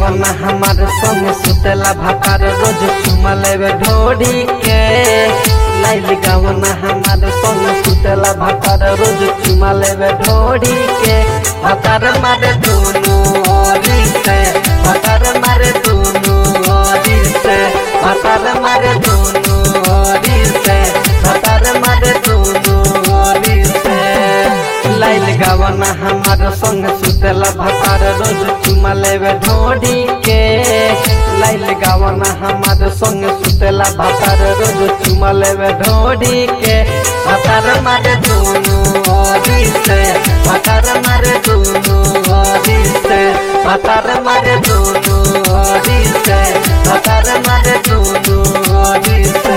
गावना हमार संग सुतेला भातार रोज चुमा लेवे ढोड़ी के लाइल गावना हमार संग सुतेला भातार रोज चुमा लेवे ढोड़ी के भातार मारे दुनु ओरी से भातार मारे दुनु ओरी से भातार मारे दुनु ओरी से भातार मारे दुनु ओरी से लाइल गावना हमार संग सुतेला भातार रोज चुमा लेवे ढोड़ी के लाइल गावना हमार संग सुतेला भातार रोज चुमा लेवे ढोड़ी के भातार मारे दुनु ओरी से भातार मारे दुनु ओरी से भातार मारे दुनु ओरी से भातार मारे दुनु ओरी से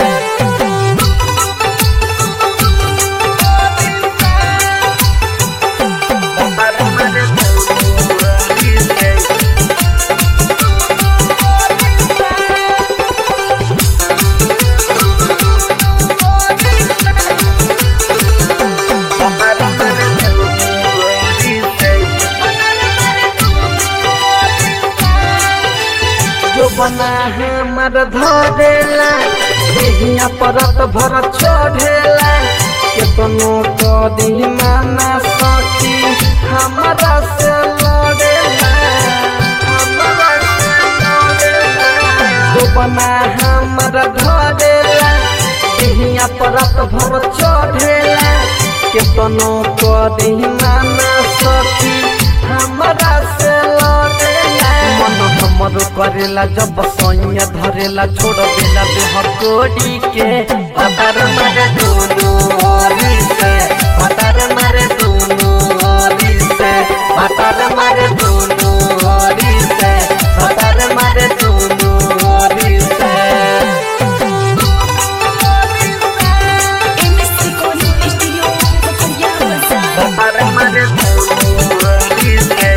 जो बना हमर धरेला देहिया परत भर चढ़ेला केतनो कदी माना सकी हमरा से लड़ेला हमरा से लड़ेला जो बना हमर धरेला देहिया परत भर चढ़ेला केतनो कदी माना सकी हमरा से लड़ेला मन हमर करेला जब सैया धरेला छोड़ देला देह कोड़ी के पतार मारे दोनों ओरी से पतार मारे दोनों ओरी से पतार मारे दोनों ओरी से पतार मारे दोनों ओरी से MS Recording Studio, Pekerja Besar. पतार मारे दोनों ओरी से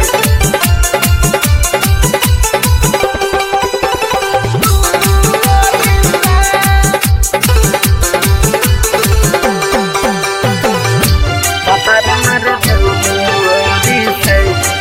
पतार मारे दोनों ओरी से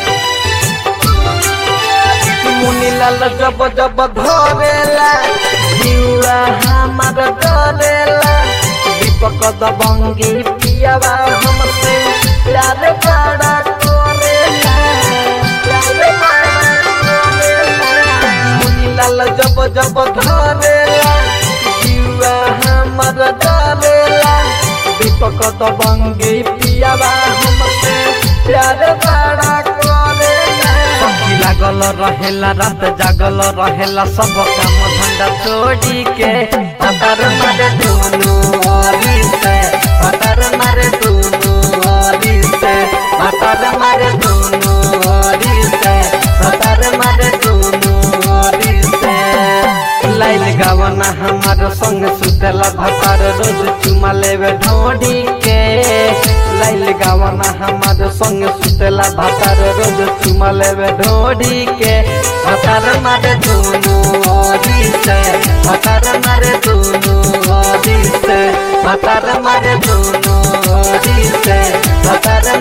मुनी लाल जब जब धरेला जीवा हमार डरेला दीपक दबंगी पियावा हमसे प्यार बड़ा करेला प्यार बड़ा करेला मुनी लाल जब जब धरेला जीवा हमार डरेला दीपक दबंगी पियावा हमसे प्यार बड़ा करेला सखी लागल रहेला रात जागल रहेला सब काम धंधा छोड़ी के पतार मारे दुनु ओरी से पतार मारे दुनु ओरी से पतार मारे दुनु ओरी से पतार मारे दुनु ओरी से लाइल गावना हमार संग सुतेला भतार रोज चुमा लेवे ढोड़ी के लाइल गावना हमार संग सुतेला भतार रोज चुमा लेवे ढोड़ी के भतार मारे दुनु ओरी से भतार मारे दुनु ओरी से भतार मारे दुनु ओरी से भतार